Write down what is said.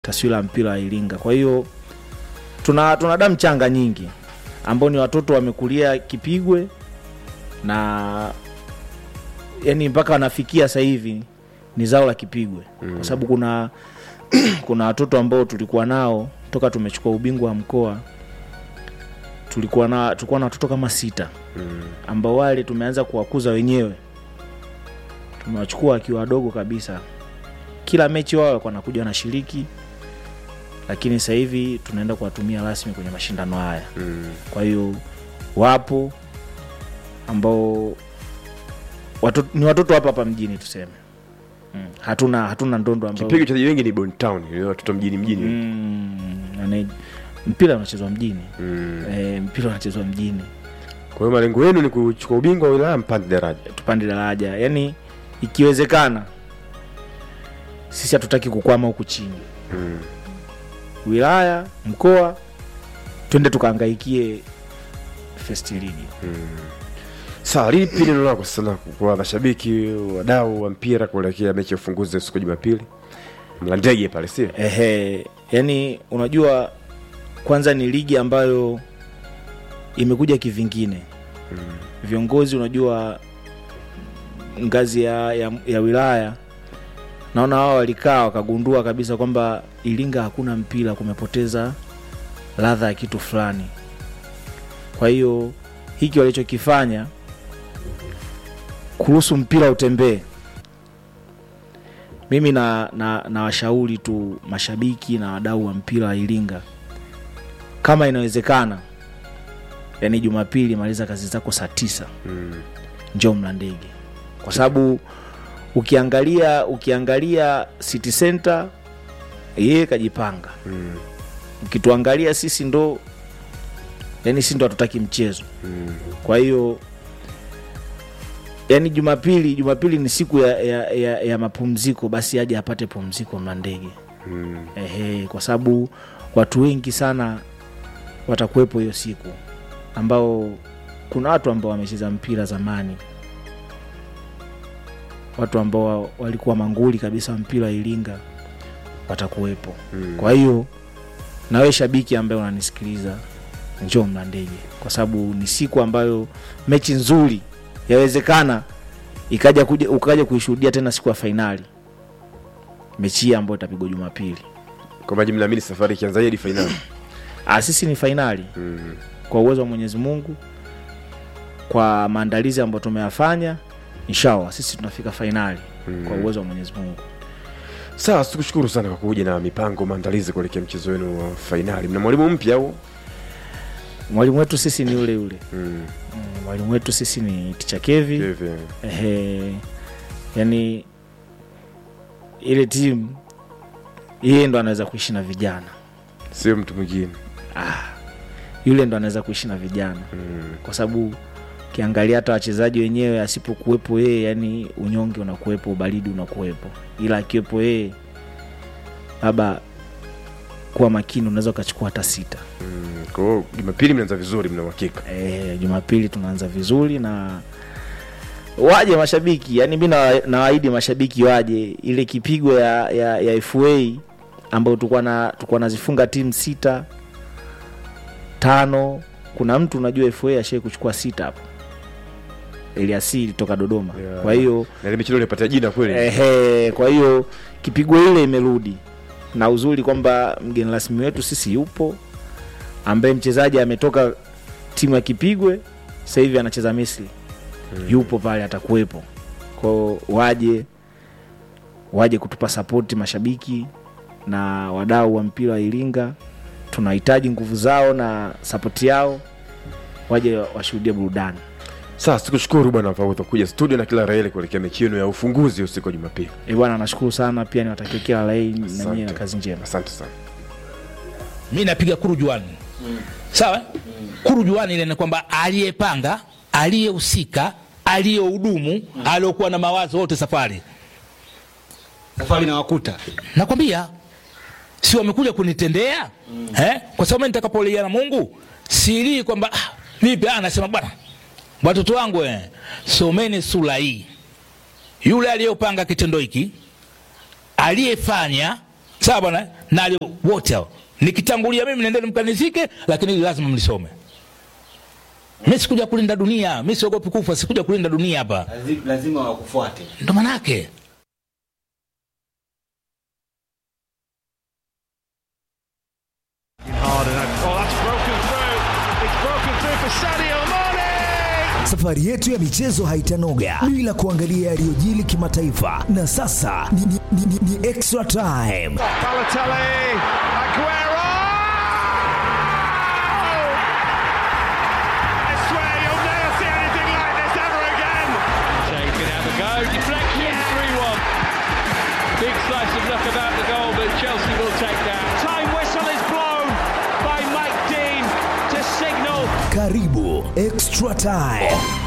taswira ya mpira wa Iringa. Kwa hiyo tuna, tuna damu changa nyingi ambao ni watoto wamekulia Kipigwe na yani mpaka wanafikia sasa hivi ni zao la Kipigwe mm. kwa sababu kuna kuna watoto ambao tulikuwa nao toka tumechukua ubingwa wa mkoa tulikuwa na tulikuwa na watoto kama sita Mm. ambao wale tumeanza kuwakuza wenyewe, tumewachukua wakiwa wadogo kabisa. Kila mechi wao walikuwa wanakuja wanashiriki, lakini sasa hivi tunaenda kuwatumia rasmi kwenye mashindano haya. Mm. Kwa hiyo wapo ambao watoto, ni watoto hapa hapa mjini tuseme. Mm. Hatuna hatuna ndondo ambao Kipigo cha wengi ni Bon Town, ni watoto mjini mjini. mm, yani, mpira unachezwa mjini Mm. e, mpira unachezwa mjini Kwa hiyo malengo yenu ni kuchukua ubingwa wa wilaya mpande daraja. tupande daraja yani ikiwezekana sisi hatutaki kukwama huku chini Mm. wilaya mkoa twende tukahangaikie first league Sawa, lipi neno lako sana kwa mashabiki, wadau wa mpira kuelekea mechi ya ufunguzi siku ya Jumapili? Mla ndege pale sio? ehe yani unajua kwanza ni ligi ambayo imekuja kivingine viongozi unajua ngazi ya, ya, ya wilaya naona wao walikaa wakagundua kabisa kwamba iringa hakuna mpira kumepoteza ladha ya kitu fulani kwa hiyo hiki walichokifanya kuruhusu mpira utembee mimi na, na, na washauri tu mashabiki na wadau wa mpira wa iringa kama inawezekana yani jumapili maliza kazi zako saa tisa Mm. njoo mlandege kwa sababu ukiangalia ukiangalia city center yeye kajipanga Mm. ukituangalia sisi ndo yani si ndo hatutaki mchezo Mm. kwa hiyo yani jumapili jumapili ni siku ya, ya, ya, ya mapumziko basi aje apate pumziko mlandege Mm. Ehe, kwa sababu watu wengi sana watakuwepo hiyo siku ambao kuna watu ambao wamecheza mpira zamani watu ambao walikuwa manguli kabisa wa mpira wa iringa watakuwepo Mm. kwa hiyo nawe shabiki ambaye unanisikiliza njoo mlandege kwa sababu ni siku ambayo mechi nzuri yawezekana ikaja kuja ukaja kuishuhudia tena siku ya fainali mechi hii ambayo itapigwa jumapili Kwa maji mnaamini safari ikianza hadi fainali. Ah, sisi ni fainali Mm. kwa uwezo wa mwenyezi mungu kwa maandalizi ambayo tumeyafanya inshallah sisi tunafika fainali Mm. kwa uwezo wa mwenyezi mungu Sawa, tukushukuru sana kwa kuja na mipango maandalizi kuelekea mchezo wenu wa fainali. Mna mwalimu mpya au? mwalimu wetu sisi ni yule yule Mm. Mm, mwalimu wetu sisi ni ticha kevi Hivi. Ehe, yani ile timu yeye ndo anaweza kuishi na vijana Sio mtu mwingine. yule ndo anaweza kuishi na vijana Mm. kwa sababu ukiangalia hata wachezaji wenyewe asipokuwepo yeye yani unyonge unakuwepo ubaridi unakuwepo ila akiwepo yeye labda kuwa makini unaweza ukachukua hata sita Mm. Kwa hiyo Jumapili mnaanza vizuri, mna uhakika. e, jumapili tunaanza vizuri na waje mashabiki yani mi nawa- nawaahidi mashabiki waje ile kipigo ya, ya, ya fa ambayo tulikuwa na tulikuwa nazifunga timu sita tano kuna mtu unajua fa ashai kuchukua sita hapo eliasili toka dodoma Yeah. kwa hiyo Na ile michezo ilipatia jina kweli. Ehe, kwa hiyo kipigo ile imerudi na uzuri kwamba mgeni rasmi wetu sisi yupo ambaye mchezaji ametoka timu ya Kipigwe sasa hivi anacheza Misri yupo pale atakuwepo kwao waje waje kutupa sapoti mashabiki na wadau wa mpira wa Iringa tunahitaji nguvu zao na sapoti yao waje washuhudie burudani Sasa tukushukuru bwana kwa kuja studio na kila raheli kuelekea mechi yenu ya ufunguzi usiku wa Jumapili. e bwana nashukuru sana pia niwatakie kila la heri na nyie na Asante. kazi njema Asante sana. mi napiga kurujuani sawa kurujuani ile ni kwamba aliyepanga aliyehusika aliyehudumu aliyokuwa na mawazo wote safari safari na wakuta nakwambia si wamekuja kunitendea eh? kwa sababu mimi nitakapolia na mungu silii kwamba ah, vipi ah, nasema bwana watoto wangu eh, someni sura hii yule aliyopanga kitendo hiki aliyefanya sawa bwana na ali- wote hao nikitangulia mimi nendeni mkanizike lakini hili lazima mlisome mi sikuja kulinda dunia mi siogopi kufa sikuja kulinda dunia hapa Lazi- lazima wakufuate ndo manake Harden. Oh, that's broken through. It's broken through for Sadio Mane. Safari yetu ya michezo haitanoga bila kuangalia yaliyojili kimataifa, na sasa ni, ni, ni, ni, ni extra time. Balotelli. Aguero. I swear you'll never see anything like this ever again. Shea can have a go. Deflection, 3 1. Big slice of luck about the goal, but Chelsea will take that. Time whistle is blown by Mike Dean to signal Karibu extra time.